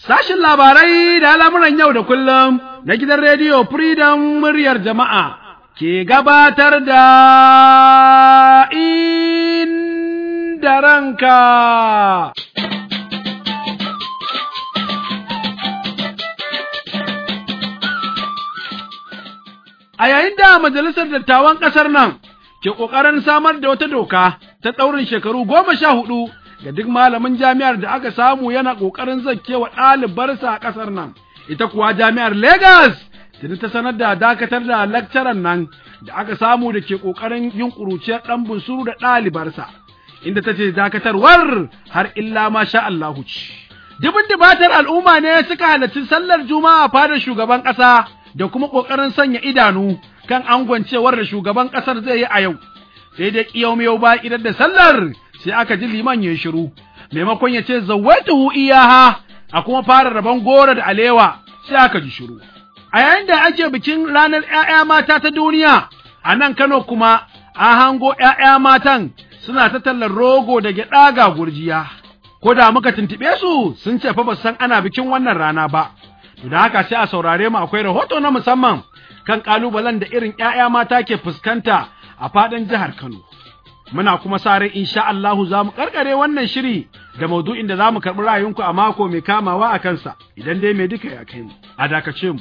Sashin labarai da al'amuran yau da kullum na gidan rediyo Freedom muryar jama'a ke gabatar da inda ranka. A yayin da Majalisar Dattawan ƙasar nan ke ƙoƙarin samar da wata doka ta ɗaurin shekaru goma sha hudu ga duk malamin jami'ar da aka samu yana ƙoƙarin zakkewa ɗalibarsa a ƙasar nan. Ita kuwa jami'ar Legas tuni ta sanar da dakatar da lakcaran nan da aka samu da ke ƙoƙarin yin ƙuruciyar ɗan bunsuru da ɗalibarsa, inda ta ce dakatarwar har illa ma sha Allahu ci. Dubin dubatar al'umma ne suka halarci sallar Juma'a fadar shugaban ƙasa da kuma ƙoƙarin sanya idanu kan angwancewar da shugaban ƙasar zai yi a yau. Sai dai ƙiyau ba idan da sallar sai aka ji liman ya shiru, maimakon ya ce zawwatuhu iyaha a kuma fara rabon goro da alewa sai aka ji shiru. A yayin da ake bikin ranar ‘ya'ya mata ta duniya, a nan Kano kuma an hango ‘ya'ya matan suna ta tallar rogo da gyaɗa ga gurjiya. Ko da muka tuntuɓe su sun ce fa ba san ana bikin wannan rana ba. To da haka sai a saurare mu akwai rahoto na musamman kan ƙalubalen da irin ‘ya'ya mata ke fuskanta a faɗin jihar Kano. Muna kuma sa rai insha Allahu za mu karkare wannan shiri da maudu'in da za mu karɓi ra'ayinku a mako mai kamawa a kansa idan dai mai duka ya kai mu. A dakace mu.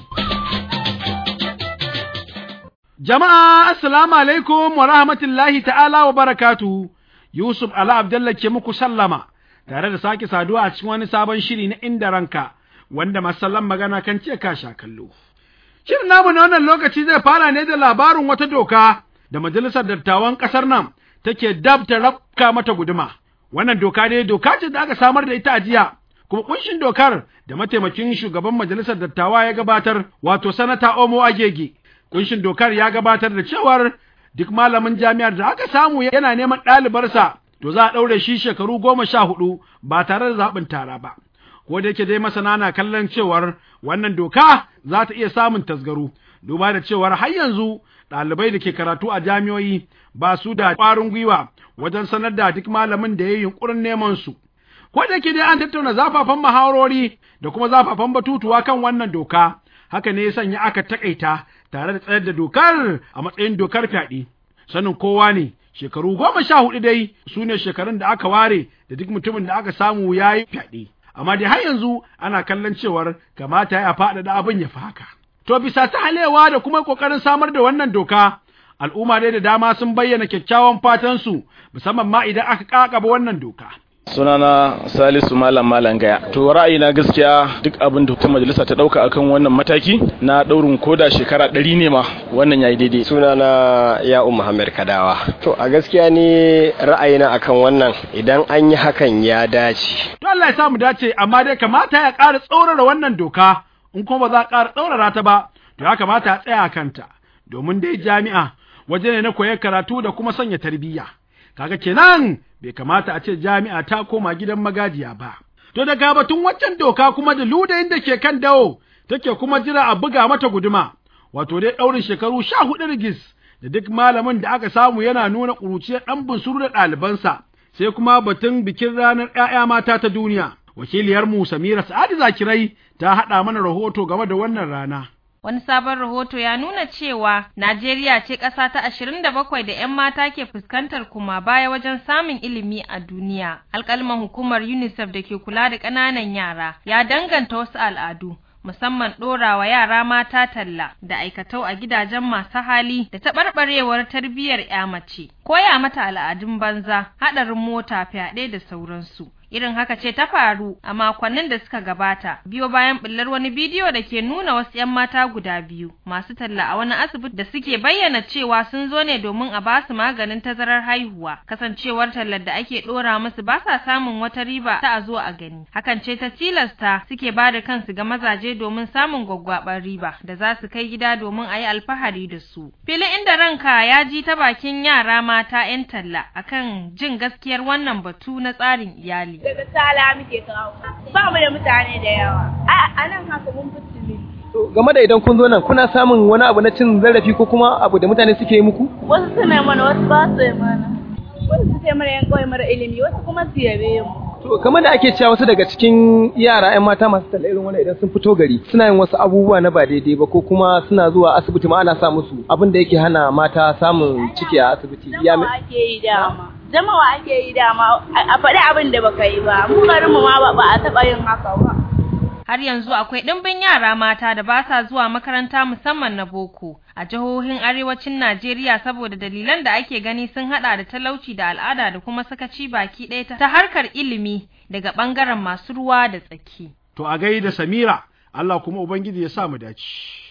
Jama'a assalamu alaikum wa rahmatullahi ta'ala wa barakatuhu. Yusuf Ala Abdallah ke muku sallama tare da sake saduwa a cikin wani sabon shiri na inda ranka wanda masallan magana kan ce ka sha kallo. Shirin namu na wannan lokaci zai fara ne da labarin wata doka da majalisar dattawan ƙasar nan take dab ta rafka mata guduma. Wannan doka dai doka ce da aka samar da ita a jiya, kuma kunshin dokar da mataimakin shugaban majalisar dattawa ya gabatar wato sanata Omo Agege. Kunshin dokar ya gabatar da cewar duk malamin jami'ar da aka samu yana neman ɗalibarsa to za a ɗaure shi shekaru goma sha hudu ba tare da zaɓin tara ba. Ko da yake dai masana na kallon cewar wannan doka za ta iya samun tasgaro, duba da cewar har yanzu ɗalibai da ke karatu a jami'o'i ba su da ƙwarin gwiwa wajen sanar da duk malamin da ya yi yunƙurin neman su. Ko da ke dai an tattauna zafafan muhawarori da kuma zafafan batutuwa kan wannan doka, haka ne ya sanya aka taƙaita tare da tsayar da dokar a matsayin dokar fyaɗe. Sanin kowa ne, shekaru goma sha hudu dai su ne shekarun da aka ware da duk mutumin da aka samu ya yi fyaɗe. Amma dai har yanzu ana kallon cewar kamata ya faɗaɗa abin ya fi haka. To bisa ta halewa da kuma ƙoƙarin samar da wannan doka, al'umma dai da dama sun bayyana kyakkyawan fatansu musamman ma idan aka ƙaƙaba wannan doka. sunana salisu malam malam gaya to ra'ayina gaskiya duk abin da majalisa ta dauka akan wannan mataki na daurin koda shekara ɗari ne ma wannan yayi daidai sunana ya'u muhammad kadawa to a gaskiya ni ra'ayina akan wannan idan an yi hakan ya dace to Allah ya samu dace amma dai kamata ya ƙara tsaurara wannan doka in kuma ba za a ƙara tsaurara ta ba to ya kamata a tsaya kanta domin dai jami'a waje ne na koyar karatu da kuma sanya tarbiyya kaga kenan bai kamata a ce jami'a ta koma gidan magajiya ba. To daga batun waccan doka kuma da ludayin da ke kan dawo take kuma jira a buga mata guduma, wato dai ɗaurin shekaru sha hudu rigis da duk malamin da aka samu yana nuna ƙuruciyar ɗan bunsuru da ɗalibansa, sai kuma batun bikin ranar ‘ya'ya mata ta duniya. Wakiliyarmu Samira Sa'adu Zakirai ta haɗa mana rahoto game da wannan rana. Wani sabon rahoto ya nuna cewa Najeriya ce ƙasa ta ashirin da bakwai da 'yan mata ke fuskantar kuma baya wajen samun ilimi a duniya. Alƙalman hukumar UNICEF da ke kula da ƙananan yara ya danganta wasu al'adu. musamman ɗorawa yara mata talla da aikatau a gidajen masu hali da taɓarɓarewar tarbiyyar 'ya mace, koya mata al'adun banza, haɗarin mota, fyaɗe da sauransu. irin haka ce ta faru a makonnin da suka gabata biyo bayan bullar wani bidiyo da ke nuna wasu 'yan mata guda biyu masu talla a wani asibiti da suke bayyana cewa sun zo ne domin a ba su maganin tazarar haihuwa kasancewar tallar da ake dora musu ba sa samun wata riba ta a zo a gani hakan ce ta tilasta suke ba da kansu ga mazaje domin samun gwaggwabar riba da za su kai gida domin a yi alfahari da su filin inda ranka ya ji ta bakin yara mata 'yan talla akan jin gaskiyar wannan batu na tsarin iyali daga sala muke kawo ba mu da mutane da yawa a nan haka mun fitile game da idan kun zo nan kuna samun wani abu na cin zarafi ko kuma abu da mutane suke yi muku wasu suna mana wasu ba su yi mana wasu su ce mara yan kawai mara ilimi wasu kuma su yabe mu To kamar da ake cewa wasu daga cikin yara 'yan mata masu talla irin wannan idan sun fito gari suna yin wasu abubuwa na ba daidai ba ko kuma suna zuwa asibiti ma ana sa musu abin da yake hana mata samun ciki a asibiti. Ya Zamawa ake yi dama. Zamawa ake yi dama a faɗi abin da baka yi ba. Mu garin mu ma ba a taɓa yin haka ba. Har yanzu akwai ɗimbin yara mata da ba sa zuwa makaranta musamman na boko a jihohin arewacin Najeriya saboda dalilan da ake gani sun hada da talauci da al'ada da kuma sakaci baki ɗaya ta harkar ilimi daga ɓangaren masu ruwa da tsaki. To a gaida Samira, Allah kuma Ubangiji ya sa mu dace.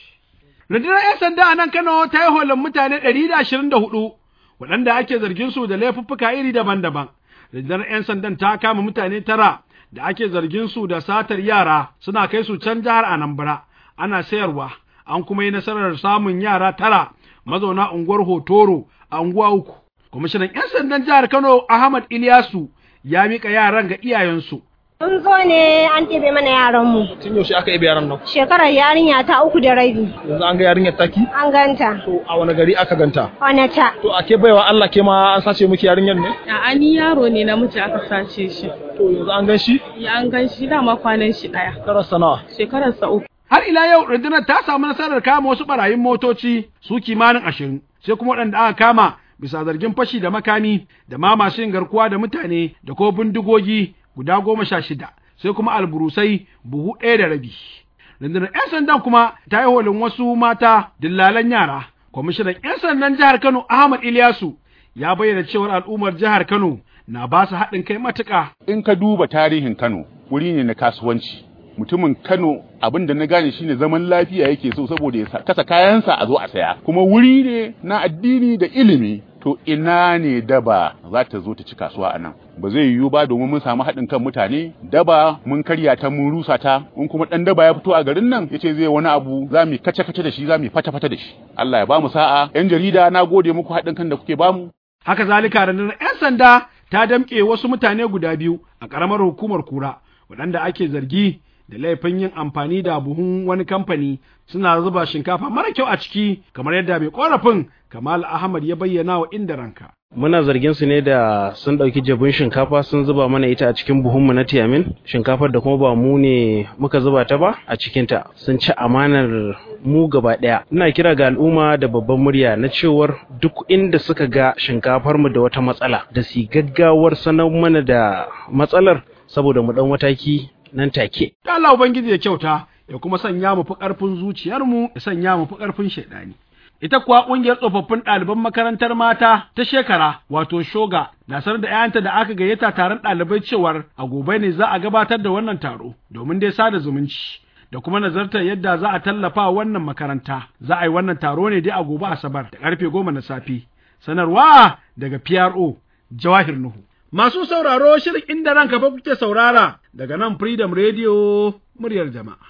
Rundunar 'yan sanda a nan Kano ta yi holin mutane ɗari da ashirin da hudu waɗanda ake zargin su da laifuffuka iri daban-daban. Rundunar 'yan sandan ta kama mutane tara da ake zargin su da satar yara suna kai su can jihar Anambra ana sayarwa an kuma yi nasarar samun yara tara mazauna unguwar Hotoro a unguwa uku. Kwamishinan 'yan sandan jihar Kano Ahmad Ilyasu ya mika yaran ga iyayensu. Mun zo ne an ɗebe mana yaranmu. Tun yaushe aka yi yaran nan? Shekarar yarinya ta uku da rabi. Yanzu an ga yarinyar taki? An ganta. To a wani gari aka ganta? Wane ta? To a ke baiwa Allah ke ma an sace miki yarinyar ne? A'a ni yaro ne namiji aka sace shi. To yanzu an gan shi? Ya an gan shi dama kwanan shi ɗaya. Karasa nawa? Shekararsa uku. Har ila yau rundunar ta samu nasarar kama wasu barayin motoci su kimanin ashirin, sai kuma waɗanda aka kama bisa zargin fashi da makami da ma masu yin garkuwa da mutane da ko bindigogi guda goma sha shida, sai kuma alburusai buhu ɗaya da rabi. Rundunar 'yan sandan kuma ta yi holin wasu mata dillalan yara. Kwamishinan 'yan sandan jihar Kano Ahmad Ilyasu ya bayyana cewar al'ummar jihar Kano na ba su haɗin kai matuƙa. In ka duba tarihin Kano wuri ne na kasuwanci. mutumin Kano abin da na gane shine zaman lafiya yake so saboda ya kasa kayansa a zo a saya kuma wuri ne na addini da ilimi to ina ne daba za ta zo ta ci kasuwa a nan ba zai yiwu ba domin mun samu haɗin kan mutane daba mun karya ta mun rusa ta in kuma ɗan daba ya fito a garin nan yace zai wani abu za mu kace kace da shi za mu fata fata da shi Allah ya ba mu sa'a yan jarida na gode muku haɗin kan da kuke bamu haka zalika rundunar 'yan sanda ta damƙe wasu mutane guda biyu a ƙaramar hukumar kura waɗanda ake zargi da laifin yin amfani da buhun wani kamfani suna zuba shinkafa mara kyau a ciki kamar yadda mai korafin Kamal Ahmad ya bayyana wa inda ranka. Muna zargin su ne da sun ɗauki jabin shinkafa sun zuba mana ita a cikin buhunmu na tiyamin, shinkafar da kuma ba mu ne muka zuba ta ba a cikinta sun ci amanar mu gaba ɗaya. Ina kira ga al'umma da babban murya na cewar duk inda suka ga shinkafar mu da wata matsala da su gaggawar sanar mana da matsalar saboda mu ɗan mataki nan take. Allah Ubangiji ya kyauta ya kuma sanya mu fi ƙarfin zuciyarmu ya sanya mu fi ƙarfin shaidani. Ita kuwa ƙungiyar tsofaffin ɗaliban makarantar mata ta shekara wato shoga na sanar da ‘ya'yanta da aka gayyata taron ɗalibai cewar a gobe ne za a gabatar da wannan taro domin dai sada zumunci da kuma nazartar yadda za a tallafa wannan makaranta za a yi wannan taro ne dai a gobe asabar da ƙarfe goma na safe sanarwa daga PRO Jawahir Nuhu. Masu sauraro shirin inda ranka fa kuke saurara daga nan Freedom Radio muryar jama'a.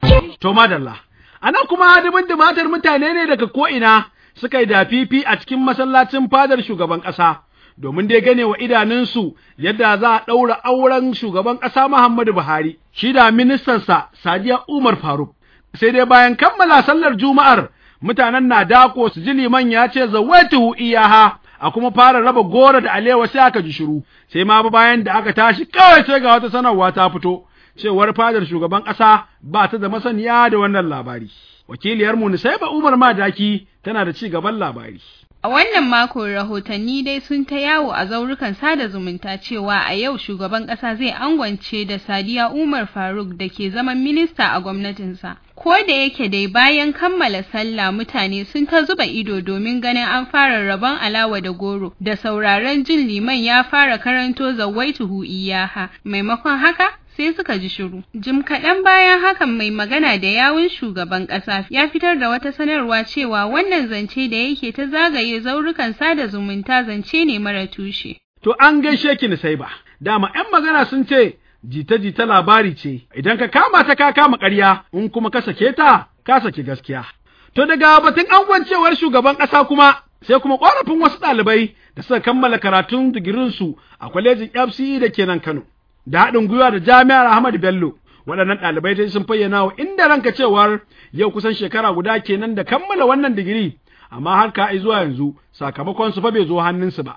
To madalla, a nan kuma dubin dumatar mutane ne daga ko'ina suka yi dafifi a cikin masallacin fadar shugaban ƙasa, domin dai gane wa idanunsu yadda za a ɗaura auren shugaban ƙasa Muhammadu Buhari, shi da ministansa Sadiya Umar Faruk. Sai dai bayan kammala sallar Juma'ar, mutanen na dako su ji liman ya ce zawatuhu iyaha a kuma fara raba goro da alewa sai aka ji shiru sai ma bayan da aka tashi kawai sai ga wata sanarwa ta fito cewar fadar shugaban ƙasa ba ta da masaniya da wannan labari wakiliyar mu Nusaiba Umar Madaki tana da ci gaban labari A wannan mako rahotanni dai sun ta yawo a zaurukan sada zumunta cewa a yau shugaban ƙasa zai angwance da Sadiya Umar Faruk da ke zaman minista a gwamnatinsa. Ko da yake dai bayan kammala sallah mutane sun ta zuba ido domin ganin an fara rabon alawa da goro da sauraron jin liman ya fara karanto zawaituhu iyaha maimakon haka sai suka ji shiru. Jim kaɗan bayan hakan mai magana da yawun shugaban ƙasa ya fitar da wata sanarwa cewa wannan zance da yake ta zagaye zaurukan sada zumunta zance ne mara tushe. To an gaishe ki sai ba, dama ‘yan magana sun ce jita-jita labari ce, idan ka kama ta ka kama ƙarya, in kuma ka sake ta, ka sake gaskiya. To daga batun angwancewar shugaban ƙasa kuma, sai kuma ƙorafin wasu ɗalibai da suka kammala karatun digirinsu a kwalejin FCE da ke nan Kano. da haɗin gwiwa da jami'ar Ahmadu Bello. Waɗannan ɗalibai dai sun fayyana wa inda ranka cewar yau kusan shekara guda kenan da kammala wannan digiri, amma har ka zuwa yanzu sakamakon su fa bai zo hannunsu ba.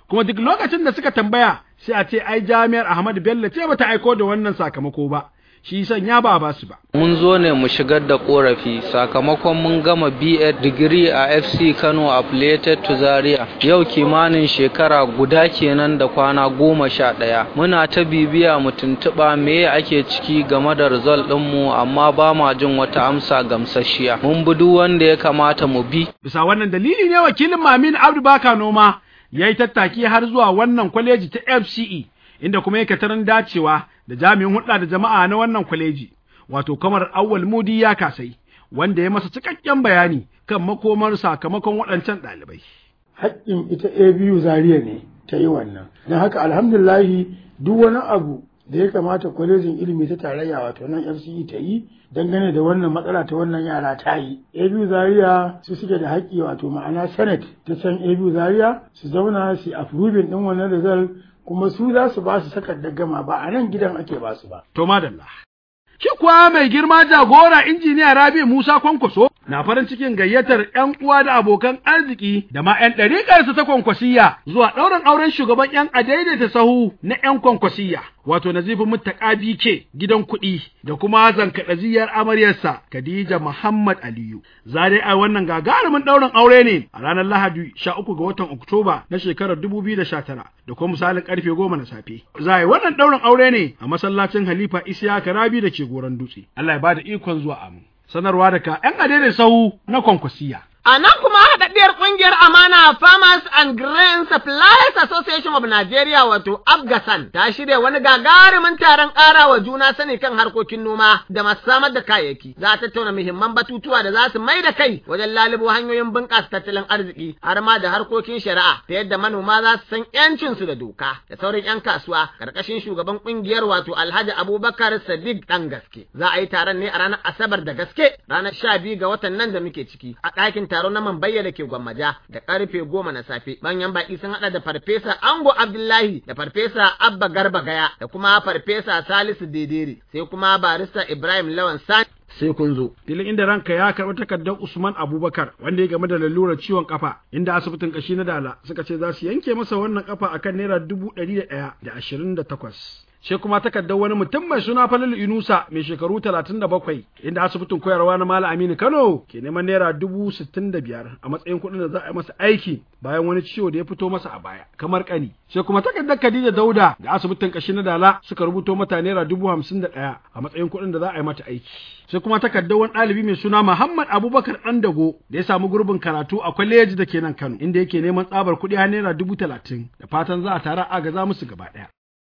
kuma duk lokacin da suka tambaya sai a ce ai jami'ar Ahmadu Bello ce bata aiko da wannan sakamako ba shi sanya ba ba su ba Mun zo ne mu shigar da korafi sakamakon mun gama BA digiri a FC Kano affiliated to Zaria. Yau kimanin shekara guda kenan da kwana goma sha ɗaya. Muna ta bibiya mu tuntuɓa me ake ciki game da result ɗinmu amma ba ma jin wata amsa gamsasshiya. Mun bi duk wanda ya kamata mu bi. bisa wannan dalili ne wakilin Mamin Abdu Baka Noma ya yi tattaki har zuwa wannan kwaleji ta FCE inda kuma yake tarin dacewa da jami'in hulɗa da jama'a na wannan kwaleji wato kamar Awwal Mudi ya kasai wanda ya masa cikakken bayani kan makomar sakamakon waɗancan ɗalibai. haƙƙin ita ABU Zaria ne ta yi wannan. Don haka alhamdulahi duk wani abu da ya kamata kwalejin ilimi ta tarayya wato nan FCE ta yi dangane da wannan matsala ta wannan yara ta yi. ABU Zaria su suke da haƙƙi wato ma'ana Senate ta can ABU Zaria su zauna su approving ɗin wannan result kuma su za su ba su takardar gama ba a nan gidan ake ba su ba. To madalla. Shi kuwa mai girma jagora injiniya Rabi Musa Kwankwaso na farin cikin gayyatar ‘yan uwa da abokan arziki da ma ‘yan ɗariƙarsa ta kwankwasiyya zuwa ɗaurin auren shugaban ‘yan adaidaita sahu na ‘yan kwankwasiyya, wato Nazifu Muttaka BK gidan kuɗi da kuma zankaɗaziyar amaryarsa Khadija Muhammad Aliyu. Za dai a wannan gagarumin ɗaurin aure ne a ranar Lahadi sha uku ga watan Oktoba na shekarar dubu biyu da sha tara da kuma misalin ƙarfe goma na safe. Za a yi wannan ɗaurin aure ne a masallacin Halifa Isiyaka Rabi da ke goron dutse. Allah ya bada ikon zuwa amin. Sanarwa daga ‘yan adaidaita sahu na kwankwasiyya. A nan kuma haɗaɗɗiyar ƙungiyar Amana Farmers and Grain Suppliers Association of Nigeria wato Afgasan ta shirya wani gagarumin taron ƙara wa juna sani kan harkokin noma da masu samar da kayayyaki. Za a tattauna muhimman batutuwa da za su mai da kai wajen lalubo hanyoyin bunƙasa tattalin arziki har ma da harkokin shari'a ta yadda manoma za su san ‘yancinsu da doka da sauran ‘yan kasuwa ƙarƙashin shugaban ƙungiyar wato Alhaji Abubakar Sadiq ɗan gaske. Za a yi taron ne a ranar Asabar da gaske ranar sha biyu ga watan nan da muke ciki a ɗakin taro na Mambayya da ke Gwammaja da karfe goma na safe. Manyan baki sun haɗa da Farfesa Ango Abdullahi da Farfesa Abba Garba Gaya da kuma Farfesa Salisu Dedere sai kuma Barista Ibrahim Lawan Sani sai kun zo. Filin inda ranka ya karɓi takardar Usman Abubakar wanda ya game da lalurar ciwon kafa inda asibitin kashi na Dala suka ce za su yanke masa wannan kafa akan naira dubu ɗari da ɗaya da ashirin da takwas. sai kuma takardar wani mutum mai suna Falalu Inusa mai shekaru talatin da bakwai inda asibitin koyarwa na Malam Aminu Kano ke neman naira dubu sittin da biyar a matsayin kuɗin da za a yi masa aiki bayan wani ciwo da ya fito masa a baya kamar kani sai kuma takardar Khadija Dauda da asibitin kashi na Dala suka rubuto mata naira dubu hamsin da ɗaya a matsayin kuɗin da za a yi mata aiki sai kuma takardar wani ɗalibi mai suna Muhammad Abubakar ɗan dago da ya samu gurbin karatu a kwaleji da ke nan Kano inda yake neman tsabar kuɗi har naira dubu talatin da fatan za a tara agaza musu gaba ɗaya.